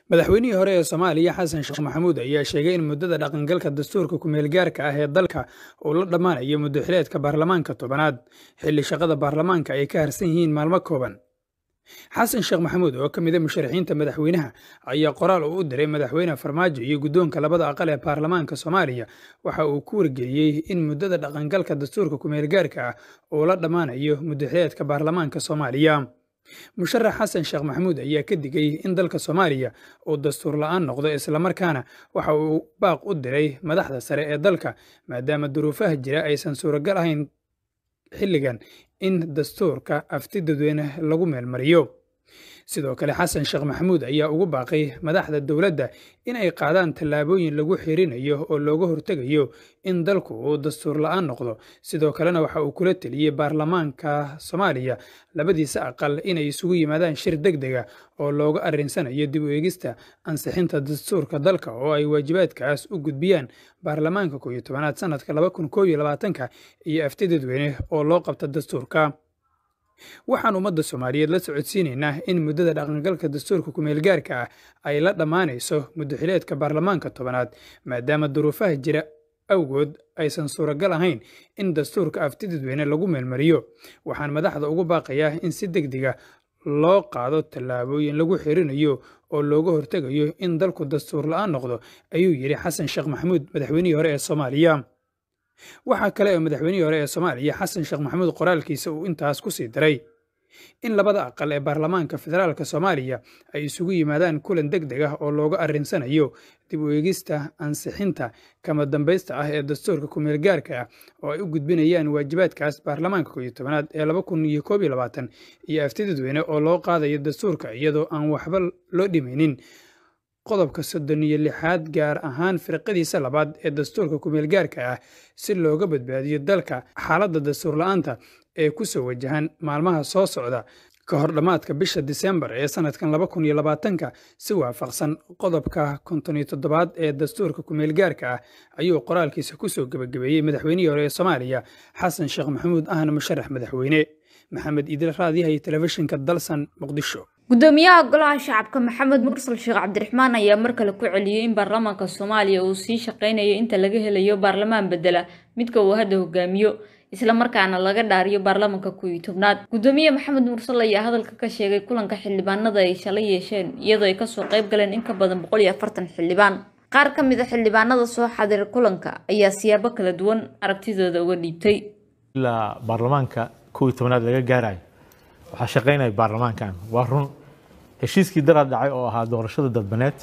madaxweynihii hore ee soomaaliya xasan sheekh maxamuud ayaa sheegay in muddada dhaqangalka dastuurka ku-meelgaarka ah ee dalka uu la dhammaanayo muddo xileedka baarlamaanka tobanaad xilli shaqada baarlamaanka ay ka harsan yihiin maalmo kooban xasan sheekh maxamuud oo ka mid a musharaxiinta madaxweynaha ayaa qoraal uu u diray madaxweyne farmaajo iyo guddoonka labada aqal ee baarlamaanka soomaaliya waxa uu ku wargeliyey in muddada dhaqangalka dastuurka ku-meelgaarka ah uu la dhammaanayo muddo xileedka baarlamaanka soomaaliya musharax xasan sheekh maxamuud ayaa ka digay in dalka soomaaliya uu dastuur la'aan noqdo islamarkaana waxa uu baaq u diray madaxda sare ee dalka maadaama duruufaha jira aysan suuragal ahayn xilligan in dastuurka afti dadweyne lagu meelmariyo sidoo kale xasan sheekh maxamuud ayaa ugu baaqay madaxda dowladda in ay qaadaan tallaabooyin lagu xirinayo oo looga hortegayo in dalku uu dastuur la'aan noqdo sidoo kalena waxa uu kula teliyey baarlamaanka soomaaliya labadiisa aqal inay isugu yimaadaan shir deg dega oo looga arrinsanayo dib u eegista ansixinta dastuurka dalka oo ay waajibaadkaas u gudbiyaan baarlamaanka kooiyo tobanaad sanadka laba kun koob iyo labaatanka iyo afti dadweyne oo loo qabta dastuurka waxaan ummadda soomaaliyeed la socodsiinaynaa in muddada dhaqangalka dastuurka ku-meelgaarka ah ay la dhammaanayso muddoxileedka baarlamaanka tobanaad maadaama duruufaha jira awgood aysan suuragal ahayn in dastuurka afti dadweyne lagu meelmariyo waxaan madaxda ugu baaqayaa in si deg dega loo qaado tallaabooyin lagu xirinayo oo looga hortegayo in dalku dastuur la'aan noqdo ayuu yidhi xasan sheekh maxamuud madaxweynihii hore ee soomaaliya waxaa kale oo madaxweynihii hore ee soomaaliya xasan sheekh maxamuud qoraalkiisa uu intaas ku sii diray in labada aqal ee baarlamaanka federaalka soomaaliya ay isugu yimaadaan kulan deg deg ah oo looga arrinsanayo dib u eegista ansixinta kama dambaysta ah ee dastuurka ku-meelgaarka ah oo ay u gudbinayaan waajibaadkaas baarlamaanka kooiyo tobanaad ee laba kun iyo koob iyo labaatan iyo afti dadweyne oo loo qaadayo dastuurka iyadoo aan waxba loo dhimaynin qodobka soddon iyo lixaad gaar ahaan firqadiisa labaad ee dastuurka ku-meelgaarka ah si looga badbaadiyo dalka xaaladda dastuur la'aanta ee ku soo wajahan maalmaha soo socda ka hor dhammaadka bisha disembar ee sannadkan laba kun iyo labaatanka si waafaqsan qodobka konton iyo toddobaad ee dastuurka ku-meelgaarka ah ayuu qoraalkiisa ku soo gebagabeeyey madaxweynihii hore ee soomaaliya xasan sheekh maxamuud ahna musharax madaxweyne maxamed iidil raadiyahay telefishinka dalsan muqdisho gudoomiyaha golaha shacabka maxamed mursal sheekh cabdiraxmaan ayaa mar kale ku celiyey in baarlamaanka soomaaliya uu sii shaqeynayo inta laga helayo baarlamaan bedela midka uu hadda hogaamiyo islamarkaana laga dhaariyo baarlamaanka kuwii tobnaad gudoomiye maxamed mursal ayaa hadalka ka sheegay kulanka xildhibaanada ay shalay yeesheen iyadoo ay kasoo qayb galeen in ka badan boqol iyo afartan xildhibaan qaar ka mid a xildhibaanada soo xadiray kulanka ayaa siyaabo kala duwan aragtidooda uga dhiibtay ilaa baarlamaanka kuwii tobnaad laga gaarayo waxaa shaqaynaya baarlamaankan waa run heshiiskii daraad dhacay oo ahaa doorashada dadbaneed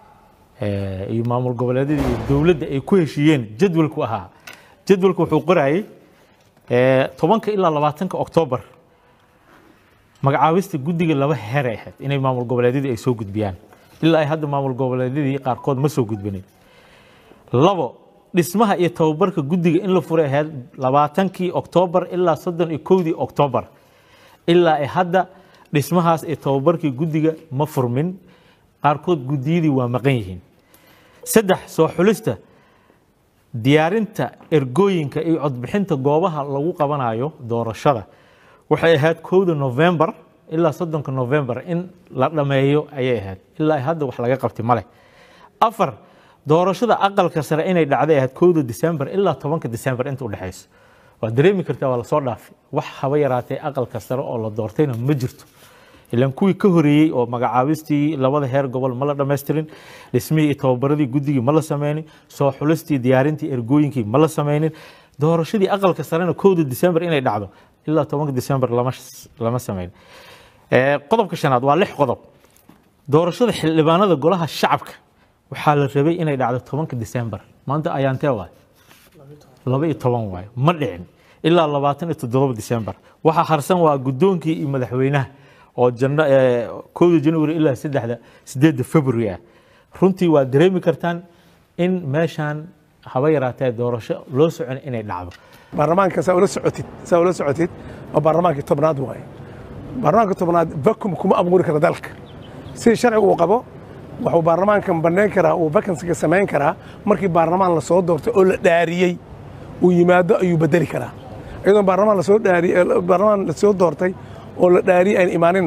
iyo maamul goboleedyada iyo dowladda ay ku heshiiyeen jadwalku ahaa jadwalku wuxuu qorayay tobanka ilaa labaatanka oktoobar magacaabista guddiga laba heer ay ahayd inay maamul goboleedyadii ay soo gudbiyaan ilaa ay hadda maamul goboleedyadii qaarkood ma soo gudbinin labo dhismaha iyo tababarka guddiga in la furay ahayd labaatankii oktoobar ilaa soddon iyo kowdii oktoobar ilaa ay hadda dhismahaas iyo tababarkii guddiga ma furmin qaarkood guddiyadii waa maqan yihiin saddex soo xulista diyaarinta ergooyinka iyo codbixinta goobaha lagu qabanayo doorashada waxay ahayd kowda novembar ilaa soddonka novembar in la dhammeeyo ayay ahayd ilaa hadda wax laga qabtay male afar doorashada aqalka sare inay dhacday ahayd kowda december ilaa tobanka december inta udhexayso waa dareemi kartaa waa lasoo dhaafay wax haba yaraatee aqalka sare oo la doortayna ma jirto ilaan kuwii ka horeeyey oo magacaabistii labada heer gobol ma la dhammaystirin dhismihii iyo tababaradii guddigii ma la sameynin soo xulistii diyaarintii ergooyinkii ma la sameynin doorashadii aqalka sarena kowda december inay dhacdo ilaa tobanka december lama sameyn qodobka shanaad waa lix qodob doorashada xildhibaanada golaha shacabka waxaa la rabay inay dhacdo tobanka december maanta ayaantee waay laba iyo toban waayo ma dhicin ilaa labaatan iyo toddoba december waxaa harsan waa guddoonkii iyo madaxweynaha oo kowda january ilaa saddexda sideedda february ah runtii waa dareemi kartaan in meeshaan haba yaraatee doorasho loo socon inay dhacdo baarlamaanka saa ula socotid saa ula socotid waa baarlamaankii tobnaad waaye baarlamaanka tobnaad vacuum kuma abuuri kara dalka sidii sharciga uu qabo wuxuu baarlamaankan bannayn karaa uu vacansiga samayn karaa markii baarlamaan lasoo doortay oo la dhaariyey uu yimaado ayuu bedeli karaa iyadoo baarlamaan lasoo dhaariyey baarlamaan lasoo doortay oo la dhaariyey aan imaaninna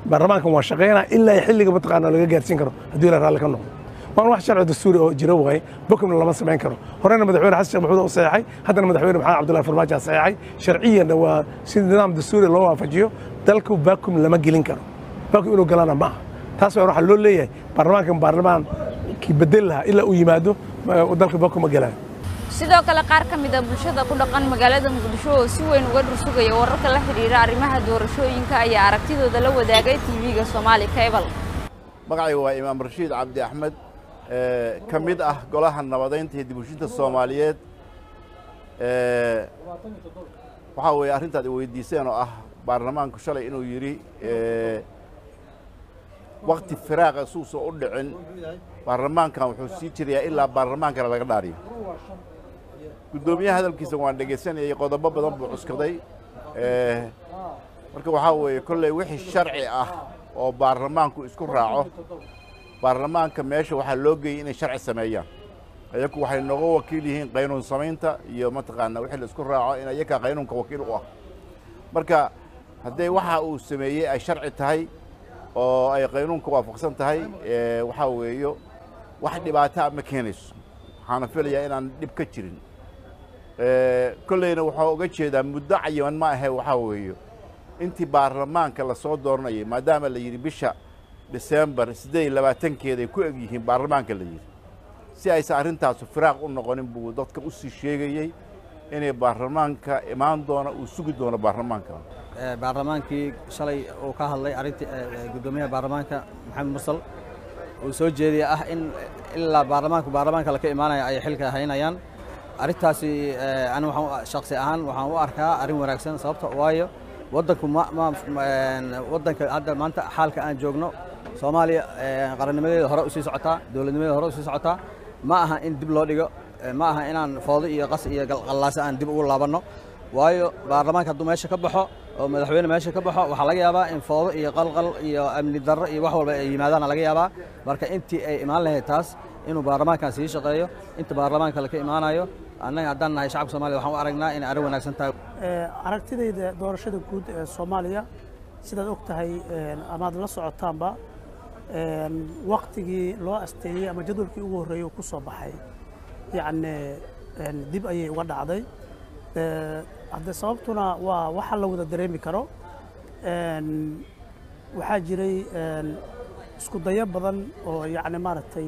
baarlamaankan waa shaqaynaa ilaa xilliga mataqaana laga gaarsiin karo haddii la raalli ka noqdo waan wax sharci dastuuri oo jiro waaye bokomna lama samayn karo horena madaxweyne xasan sheekh maxamuud oo saxeexay haddana madaxweyne maxamed cabdullahi farmaajo saxeexay sharciyanna waa si nidaam dastuuri loo waafajiyo dalku bakum lama gelin karo bakum inuu galana ma aha taas waa waxaa loo leeyahay baarlamaankan baarlamaan kii bedel lahaa ilaa uu yimaado dalka bakum ma gelayo sidoo kale qaar ka mid a bulshada ku dhaqan magaalada muqdisho oo si weyn uga dhursugaya wararka la xidhiira arrimaha doorashooyinka ayaa aragtidooda la wadaagay tv-ga soomaali cable magacayga waa imaam rashiid cabdi axmed ka mid ah golaha nabadaynta iyo dibushinta soomaaliyeed waxaa weeye arrintaad i weydiiseen oo ah baarlamaanku shalay inuu yidhi wakti firaaqa suusan u dhicin baarlamaankan wuxuu sii jirayaa ilaa baarlamaankana laga dhaariyo guddoomiyaha hadalkiisa waan dhegaysanayay qodobo badan buu cuskaday marka waxaa weeye kolley wixii sharci ah oo baarlamaanku isku raaco baarlamaanka meesha waxaa loo geeyey inay sharci sameeyaan ayaku waxay nooga wakiil yihiin qaynuun samaynta iyo mataqaana wixii la isku raaco in ayakaa qaynuunka wakiil u ah marka haddee waxa uu sameeyey ay sharci tahay oo ay qaynuunka waafaqsan tahay waxaa weeyo wax dhibaataa ma keenayso waxaana filayaa inaan dhib ka jirin kolleyna waxaa uga jeedaa muddo cayiman ma ahe waxaa weeyo intii baarlamaanka lasoo dooranayay maadaama la yidhi bisha disembar siddeed iyo labaatankeeday ku eg yihiin baarlamaanka la yidhi si aysan arrintaasu firaaq u noqonin buu dadka u sii sheegayey inay baarlamaanka imaan doona uu sugi doono baarlamaanka baarlamaankii shalay uu ka hadlay arrintii guddoomiyaha baarlamaanka maxamed mursal uu soo jeediyey ah in ilaa baarlamaanku baarlamaanka laka imaanaya ay xilka haynayaan arrintaasi ani waxaan shaksi ahaan waxaan u arkaa arrin wanaagsan sababta waayo waddanku ma ma waddanka hadda maanta xaalka aan joogno soomaaliya qarannimadeeda hore usii socotaa dowladnimadeeda hore usii socotaa ma aha in dib loo dhigo ma aha inaan foodo iyo qas iyo qallaase aan dib ugu laabanno waayo baarlamaanka hadduu meesha ka baxo oo madaxweyne meesha ka baxo waxaa laga yaabaa in foodo iyo qalqal iyo amni darro iyo wax walba ay yimaadaana laga yaabaa marka intii ay imaan lahayd taas inuu baarlamaankan sii shaqeeyo inta baarlamaanka laka imaanayo annaga haddaan nahay shacabka soomaliya waxaan u aragnaa inay arrin wanaagsan tahay aragtidayda doorashada guud ee soomaaliya sidaad og tahay amaad la socotaanba waktigii loo asteeyey ama jadwalkii ugu horreeyey uu ku soo baxay yacni dib ayay uga dhacday hadde sababtuna waa waxa la wada dareemi karo waxaa jiray isku dayo badan oo yacni maaragtay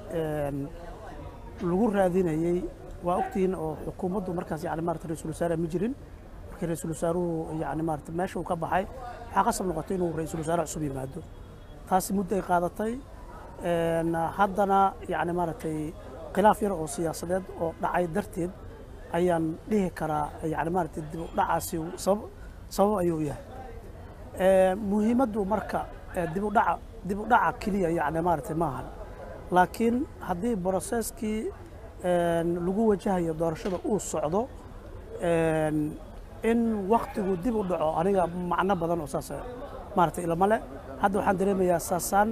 lagu raadinayey waa ogtihiin oo xukuumaddu markaas yani maarata ra-isul wasaare ma jirin markii ra-isul wasaaruhu yani maarata meesha uu ka baxay waxaa qasab noqotay inuu ra-isul wasaare cusub yimaado taasi muddo ay qaadatay haddana yani maaragtay khilaaf yar oo siyaasadeed oo dhacay darteed ayaan dhihi karaa yani maaragtay dib u dhacaasi sabab sabab ayuu yahay muhiimaddu marka dib u dhaca dib u dhaca keliya yani maaragtay maahan laakiin haddii broseskii lagu wajahayo doorashada uu socdo in waktigu dib u dhaco aniga macno badan oo saas maaragtay ilama le hadda waxaan dareemayaa saasaan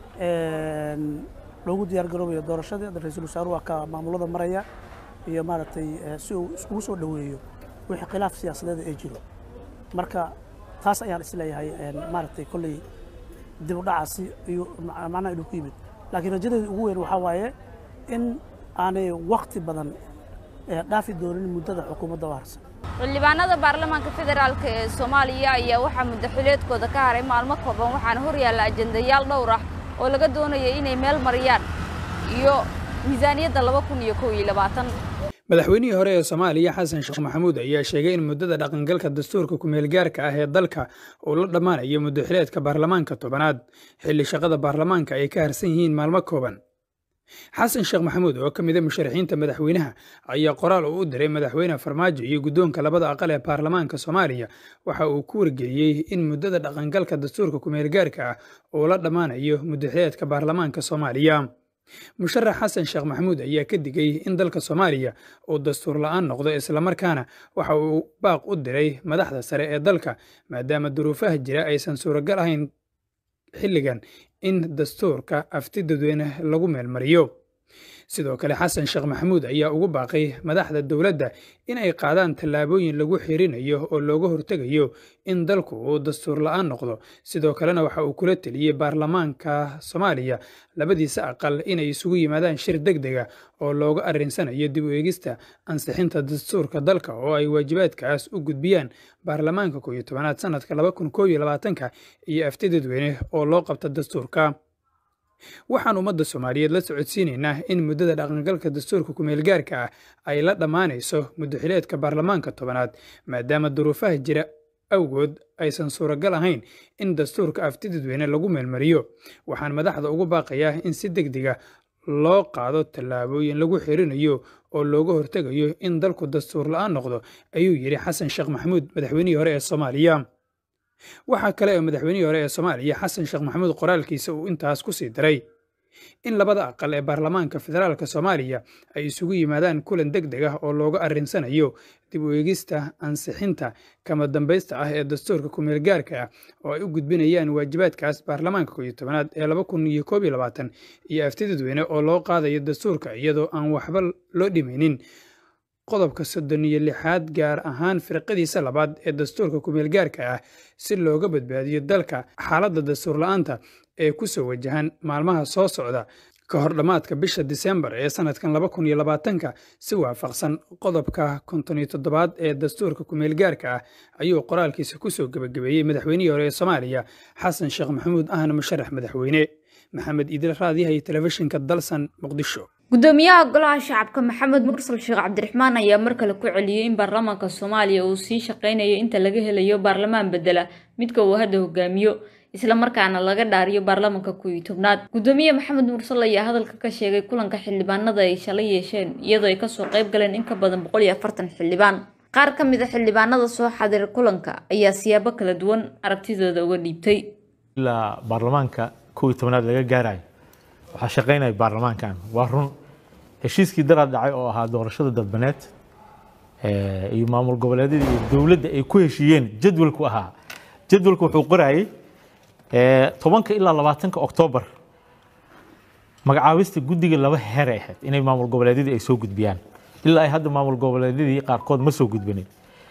loogu diyaar garoobayo doorashadii ra-iisul wasaaruhu waa ka maamulada maraya iyo maaragtay si uu iskugu soo dhoweeyo wixii khilaaf siyaasadeeda ay jiro marka taas ayaan isleeyahay maaragtay kolley dib u dhacaasi iyo macnaha inuu ku yimid laakiin rajadeeda ugu weyn waxaa waaye in aanay wakti badan dhaafi doonin muddada xukuumadda u harsan xildhibaanada baarlamaanka federaalk ee soomaaliya ayaa waxaa muddaxileedkooda ka haray maalmo kooban waxaana hor yaalla ajendayaal dhowr ah oo laga doonaya inay meel mariyaan iyo miisaaniyadda laba kun iyo kow iyo labaatan madaxweynihii hore ee soomaaliya xasan sheekh maxamuud ayaa sheegay in muddada dhaqangalka dastuurka kumeelgaarka ah ee dalka uu la dhammaanayo muddaxileedka baarlamaanka tobanaad xilli shaqada baarlamaanka ay ka harsan yihiin maalmo kooban xasan sheekh maxamuud oo ka mida musharaxiinta madaxweynaha ayaa qoraal uu u diray madaxweyne farmaajo iyo guddoonka labada aqal ee baarlamaanka soomaaliya waxa uu ku wargeliyey in muddada dhaqangalka dastuurka kumeelgaarka ah uu la dhammaanayo muddaxileedka baarlamaanka soomaaliya musharax xasan sheekh maxamuud ayaa ka digay in dalka soomaaliya uu dastuur la'aan noqdo islamarkaana waxa uu baaq u diray madaxda sare ee dalka maadaama duruufaha jira aysan suuragal ahayn xilligan in dastuurka afti dadweyne lagu meelmariyo sidoo kale xasan sheekh maxamuud ayaa ugu baaqay madaxda dowladda in ay qaadaan tallaabooyin lagu xirinayo oo looga hortegayo in dalku uu dastuur la'aan noqdo sidoo kalena waxa uu kula teliyey baarlamaanka soomaaliya labadiisa aqal inay isugu yimaadaan shir deg dega oo looga arrinsanayo dib u eegista ansixinta dastuurka dalka oo ay waajibaadkaas u gudbiyaan baarlamaanka koob iyo tobanaad sanadka laba kun koob iyo labaatanka iyo afti dadweyne oo loo qabta dastuurka waxaan ummadda soomaaliyeed la socodsiinaynaa in muddada dhaqangalka dastuurka kumeelgaarka ah ay la dhammaanayso muddoxileedka baarlamaanka tobanaad maadaama duruufaha jira awgood aysan suuragal ahayn in dastuurka afti dadweyne lagu meelmariyo waxaan madaxda ugu baaqayaa in si deg dega loo qaado tallaabooyin lagu xirinayo oo looga hortegayo in dalku dastuur la'aan noqdo ayuu yidhi xasan sheekh maxamuud madaxweynihii hore ee soomaaliya waxaa kale oo madaxweynihii hore ee soomaaliya xasan sheekh maxamuud qoraalkiisa uu intaas ku sii daray in labada aqal ee baarlamaanka federaalk soomaaliya ay isugu yimaadaan kulan deg deg ah oo looga arrinsanayo dib u eegista ansixinta kama dambaysta ah ee dastuurka kumeelgaarka ah oo ay u gudbinayaan waajibaadkaas baarlamaanka koob iyo tobanaad ee laba kun iyo koob iyo labaatan iyo afti dadweyne oo loo qaadayo dastuurka iyadoo aan waxba loo dhimaynin qodobka soddon iyo lixaad gaar ahaan firqadiisa labaad ee dastuurka kumeelgaarka ah si looga badbaadiyo dalka xaaladda dastuur la'aanta ee ku soo wajahan maalmaha soo socda ka hor dhammaadka bisha disembar ee sanadkan laba kun iyo labaatanka si waafaqsan qodobka konton iyo toddobaad ee dastuurka kumeelgaarka ah ayuu qoraalkiisa ku soo gebagabeeyey madaxweynihii hore ee soomaaliya xasan sheekh maxamuud ahna musharax madaxweyne maxamed iidil raadiyaha iyo telefishinka dalsan muqdisho gudoomiyaha golaha shacabka maxamed mursal sheekh cabdiraxmaan ayaa mar kale ku celiyey in baarlamaanka soomaaliya uu sii shaqaynayo inta laga helayo baarlamaan bedela midka uu hadda hogaamiyo islamarkaana laga dhaariyo baarlamaanka koob iyo tobnaad gudoomiye maxamed mursal ayaa hadalka ka sheegay kulanka xildhibaanada ay shalay yeesheen iyadoo ay kasoo qayb galeen in ka badan boqol iyo afartan xildhibaan qaar ka mid a xildhibaanada soo xadira kulanka ayaa siyaabo kala duwan aragtidooda uga dhiibtay ilaa baarlamaanka koob iyo tobnaad laga gaarayo waxaa shaqaynaya baarlamaankan waa run heshiiskii daraad dhacay oo ahaa doorashada dadbaneed iyo maamul goboleedyada iyo dowladda ay ku heshiiyeen jadwalku ahaa jadwalku wuxuu qorayay tobanka ilaa labaatanka oktoobar magacaabista guddiga laba heer ay ahayd inay maamul goboleedyadii ay soo gudbiyaan ilaa ay hadda maamul goboleedyadii qaarkood ma soo gudbinin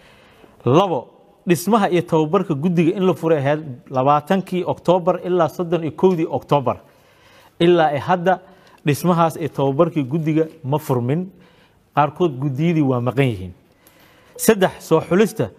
labo dhismaha iyo tababarka guddiga in la furay ahayd labaatankii oktoobar ilaa soddon iyo kowdii oktoobar ilaa ay hadda dhismahaas iyo tababarkii guddiga ma furmin qaarkood guddiyadii waa maqan yihiin saddex soo xulista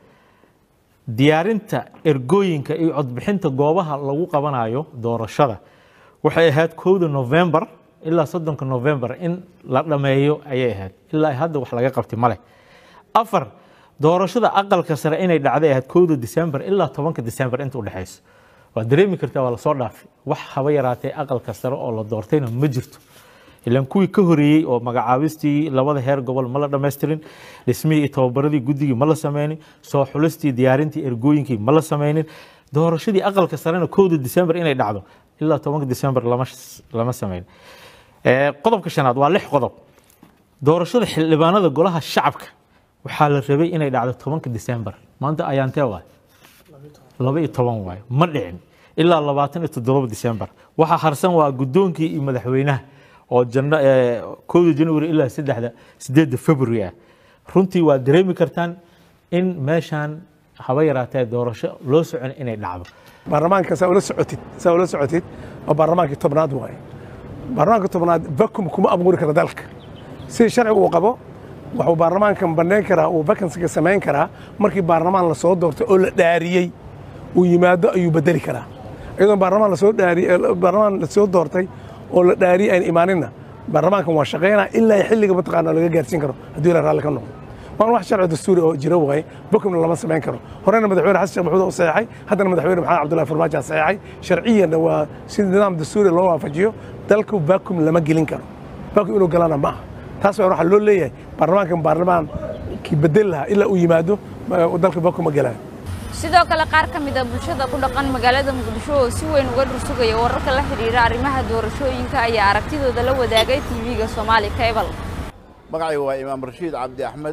diyaarinta ergooyinka iyo codbixinta goobaha lagu qabanayo doorashada waxay ahayd kowda novembar ilaa soddonka novembar in la dhammeeyo ayay ahayd ilaa hadda wax laga qabtay male afar doorashada aqalka sare inay dhacday ahayd kowda disembar ilaa tobanka disembar inta udhexayso waa dareemi kartaa waa lasoo dhaafay wax haba yaraatee aqalka sare oo la doortayna ma jirto ilaan kuwii ka horeeyey oo magacaabistii labada heer gobol ma la dhammaystirin dhismihii iyo tababaradii guddigii ma la sameynin soo xulistii diyaarintii ergooyinkii ma la sameynin doorashadii aqalka sarena kowda disembar inay dhacdo ilaa tobanka disembar lama sameyn qodobka shanaad waa lix qodob doorashada xildhibaanada golaha shacabka waxaa la rabay inay dhacdo tobanka disembar maanta ayaantee waay laba iyo toban waayo ma dhicin ilaa labaatan iyo toddoba disembar waxaa harsan waa guddoonkii iyo madaxweynaha oo janno kowda january ilaa saddexda sideedda february ah runtii waa dareemi kartaan in meeshaan haba yaraatee doorasho loo socon inay dhacdo baarlamaanka saa ula socotid saa ula socotid waa baarlamaankii tobnaad waaye baarlamaanka tobnaad vacuum kuma abuuri kara dalka sidii sharcigu uu qabo wuxuu baarlamaankan bannayn karaa uu vacansiga samayn karaa markii baarlamaan la soo doortay oo la dhaariyey uu yimaado ayuu bedeli karaa iyadoo baarlamaan lasoo dhaariyey baarlamaan lasoo doortay oo la dhaariyey aan imaaninna baarlamaankan waa shaqaynaa ilaa xilliga mataqaana laga gaarsiin karo haddii la raalli ka noqdo waan wax sharci dastuuri oo jira waaye vacuumna lama samayn karo horena madaxweyne xasan sheekh maxamuud oo saxeexay haddana madaxweyne maxamed cabdullahi farmaajo saxeexay sharciyanna waa si nidaam dastuuri loo waafajiyo dalku vacuum lama gelin karo vacuum inuu galana ma aha taas waa waxaa loo leeyahay baarlamaankan baarlamaan kii bedeli lahaa ilaa uu yimaado dalka vacuum ma gelayo sidoo kale qaar ka mid a bulshada ku dhaqan magaalada muqdisho oo si weyn uga dhursugaya wararka la xidhiira arrimaha doorashooyinka ayaa aragtidooda la wadaagay tv-ga soomaali cable magacayga waa imaam rashiid cabdi axmed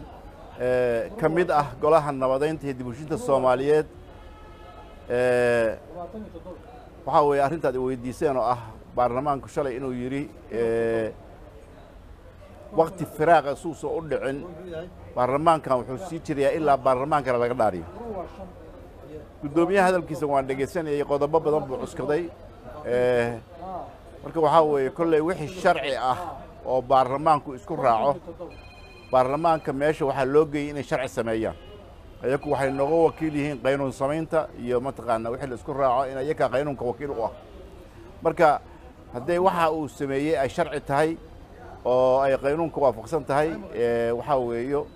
ka mid ah golaha nabadaynta iyo dibushinta soomaaliyeed waxaa weeye arrintaad i weydiiseen oo ah baarlamaanku shalay inuu yidhi wakti firaaqa suusa u dhicin baarlamaankan wuxuu sii jirayaa ilaa baarlamaan kale laga dhaariyo guddoomiyaha hadalkiisa waan dhegaysanayay qodobo badan buu cuskaday marka waxaa weeye kolley wixii sharci ah oo baarlamaanku isku raaco baarlamaanka meesha waxaa loo geeyey inay sharci sameeyaan ayaku waxay nooga wakiil yihiin qaynuun samaynta iyo mataqaana wixii la isku raaco in ayakaa qaynuunka wakiil u ah marka hadday waxa uu sameeyey ay sharci tahay oo ay qaynuunka waafaqsan tahay waxaa weeyo